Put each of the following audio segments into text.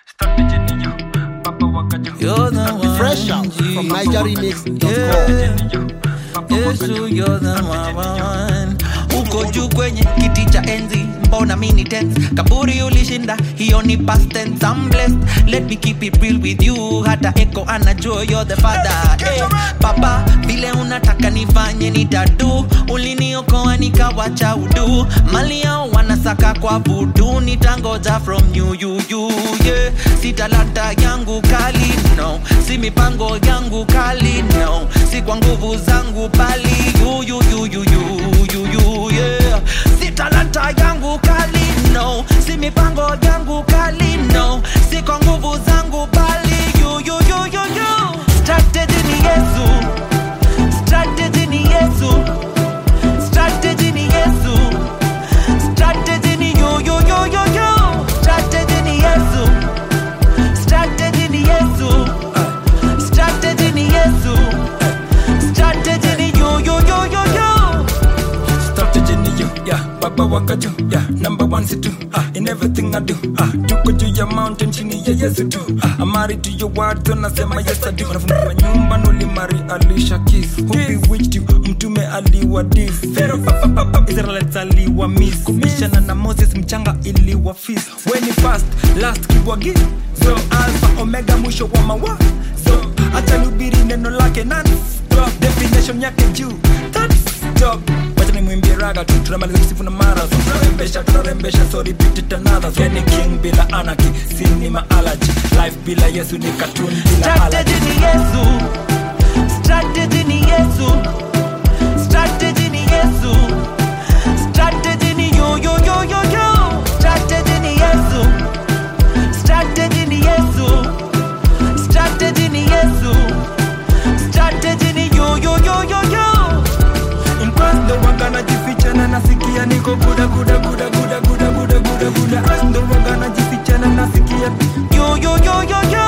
You're the one. Fresh out G. from NigerRemix.com. Yeah. Yesu, you're the one. Uko juu kwenye kiti cha enzi mbona mini tense kaburi ulishinda hiyo ni past tense I'm blessed let me keep it real with you hata eko anajua you're the father hey, papa vile unataka nifanye nitadu uliniokoa nikawacha udu mali yao wanasaka kwa vudu nitangoja from you, you, you, yeah. si talanta yangu kali no si mipango yangu kali no si kwa nguvu zangu bali you, you, you, you, you, you, you, yeah. si talanta yangu kali no si mipango yangu kali no si kwa nguvu zangu bali you, you, you, you, you. strategy ni yesu strategy ni yesu strategy ni yesu strategy ni you, you, you, you, you. strategy ni yesu strategy ni yesu strategy ni yesu strategy ni you, you, you, you, you. strategy ni you, yeah. Baba waka juu, yeah. Number one situ, ah. In everything I do, ah. Tuko juu ya mountain chini ya Yesu tu, ah. I'm married to your word, so nasema yes I do. Unafungua nyumba nulimari alisha kiss. Who bewitched you? Mtume aliwa dis. Pharaoh papa papa Israelites aliwa miss. Kubishana na Moses mchanga iliwa feast. When you fast, last kibwagi. So alpha omega mwisho wa mawa. So acha nihubiri neno lake nani? Definition yake juu. That's job wacha nimwimbie raga tu tunamaliza kisifu na marathon tunarembesha tunarembesha so repeat it another so yani king bila anarchy sinema allergy life bila yesu ni cartoon bila allergy strategy ni yesu strategy ni yesu strategy ni yesu strategy ni you, you, you, you, you. strategy ni yesu strategy ni yesu strategy ni yesu strategy ni you, you, you, you, you. in past ndo waga najificha na nasikia niko guda guda guda guda guda guda guda guda past ndo waga najificha na nasikia You, you, you, you, you.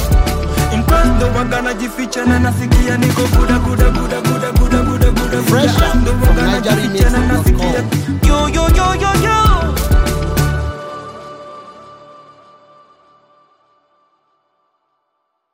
in past ndo waga najificha na nasikia niko guda guda guda guda guda guda guda Fresh out from ndo waga najificha